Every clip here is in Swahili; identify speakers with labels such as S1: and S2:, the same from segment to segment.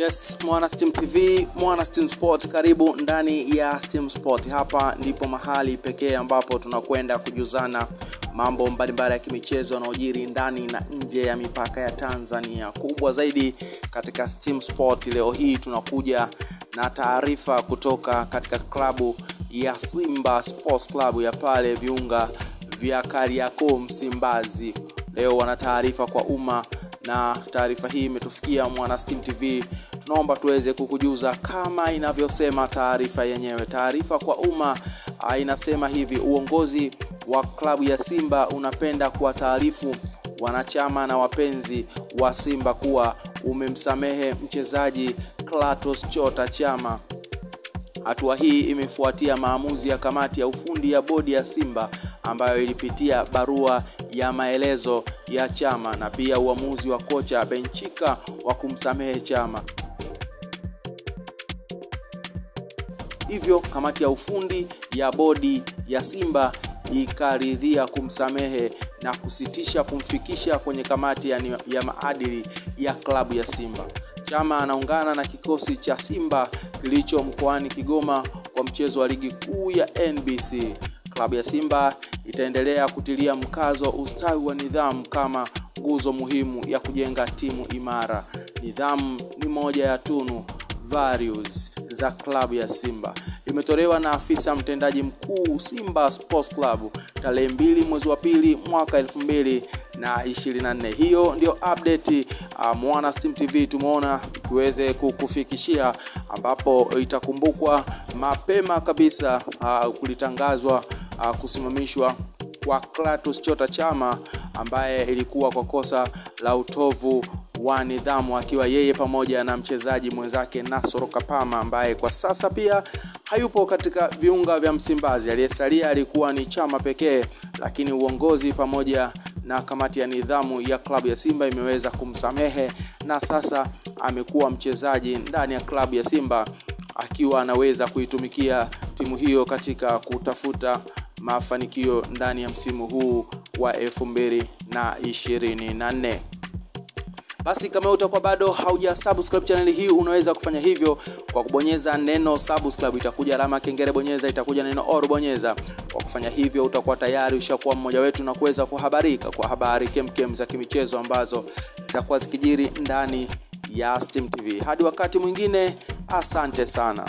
S1: Yes, Mwana Steam TV, Mwana Steam Sport, karibu ndani ya Steam Sport. Hapa ndipo mahali pekee ambapo tunakwenda kujuzana mambo mbalimbali ya kimichezo yanayojiri ndani na nje ya mipaka ya Tanzania. Kubwa zaidi katika Steam Sport, leo hii tunakuja na taarifa kutoka katika klabu ya Simba Sports Club ya pale viunga vya Kariakoo Msimbazi. Leo wana taarifa kwa umma na taarifa hii imetufikia Mwana Steam TV. Tunaomba tuweze kukujuza kama inavyosema taarifa yenyewe. Taarifa kwa umma ah, inasema hivi: uongozi wa klabu ya Simba unapenda kuwataarifu wanachama na wapenzi wa Simba kuwa umemsamehe mchezaji Clatous Chota Chama. Hatua hii imefuatia maamuzi ya kamati ya ufundi ya bodi ya Simba ambayo ilipitia barua ya maelezo ya Chama na pia uamuzi wa kocha Benchika wa kumsamehe Chama. Hivyo kamati ya ufundi ya bodi ya Simba ikaridhia kumsamehe na kusitisha kumfikisha kwenye kamati ya, ya maadili ya klabu ya Simba. Chama anaungana na kikosi cha Simba kilicho mkoani Kigoma kwa mchezo wa ligi kuu ya NBC. Klabu ya Simba itaendelea kutilia mkazo ustawi wa nidhamu kama nguzo muhimu ya kujenga timu imara. Nidhamu ni moja ya tunu values za klabu ya Simba. Imetolewa na afisa mtendaji mkuu Simba Sports Club tarehe mbili mwezi wa pili mwaka elfu mbili na ishirini na nne. Hiyo ndio update uh, Mwana Steam TV tumeona tuweze kukufikishia, ambapo itakumbukwa mapema kabisa uh, kulitangazwa uh, kusimamishwa kwa Clatous Chota Chama ambaye ilikuwa kwa kosa la utovu wa nidhamu akiwa yeye pamoja na mchezaji mwenzake Nasoro Kapama ambaye kwa sasa pia hayupo katika viunga vya Msimbazi. Aliyesalia alikuwa ni Chama pekee, lakini uongozi pamoja na kamati ya nidhamu ya klabu ya Simba imeweza kumsamehe na sasa amekuwa mchezaji ndani ya klabu ya Simba akiwa anaweza kuitumikia timu hiyo katika kutafuta mafanikio ndani ya msimu huu wa elfu mbili na ishirini na nne. Basi kama utakuwa bado hauja subscribe channel hii, unaweza kufanya hivyo kwa kubonyeza neno subscribe. Itakuja alama kengele, bonyeza, itakuja neno all, bonyeza. Kwa kufanya hivyo, utakuwa tayari ushakuwa mmoja wetu na kuweza kuhabarika kwa habari kemkem za kimichezo ambazo zitakuwa zikijiri ndani ya Steam TV. Hadi wakati mwingine, asante sana.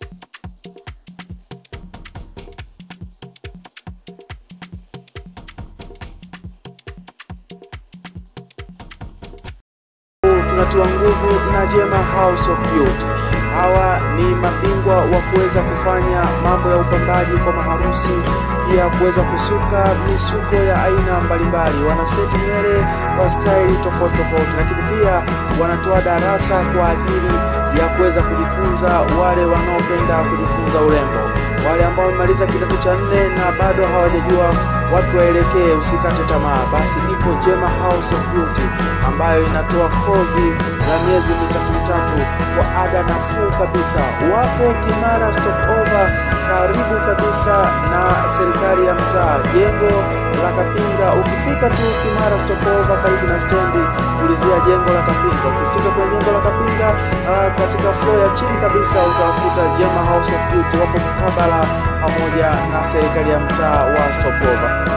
S1: tunatiwa nguvu na Jema House of Beauty. Hawa ni mabingwa wa kuweza kufanya mambo ya upambaji kwa maharusi, pia kuweza kusuka misuko ya aina mbalimbali. Wanaseti nywele kwa staili tofauti tofauti, lakini pia wanatoa darasa kwa ajili ya kuweza kujifunza wale wanaopenda kujifunza urembo, wale ambao wamemaliza kidato cha nne na bado hawajajua watu waelekee, usikate tamaa. Basi ipo Jema House of Beauty ambayo inatoa kozi za miezi mitatu mitatu kwa ada nafuu kabisa. Wapo Kimara Stopover, karibu kabisa na serikali ya mtaa, jengo la Kapinga. Ukifika tu Kimara Stopover, karibu na stendi, ulizia jengo la Kapinga. Ukifika kwenye jengo la Kapinga, uh, katika floor ya chini kabisa utakuta Jema House of Beauty, wapo mkabala pamoja na serikali ya mtaa wa Stopover.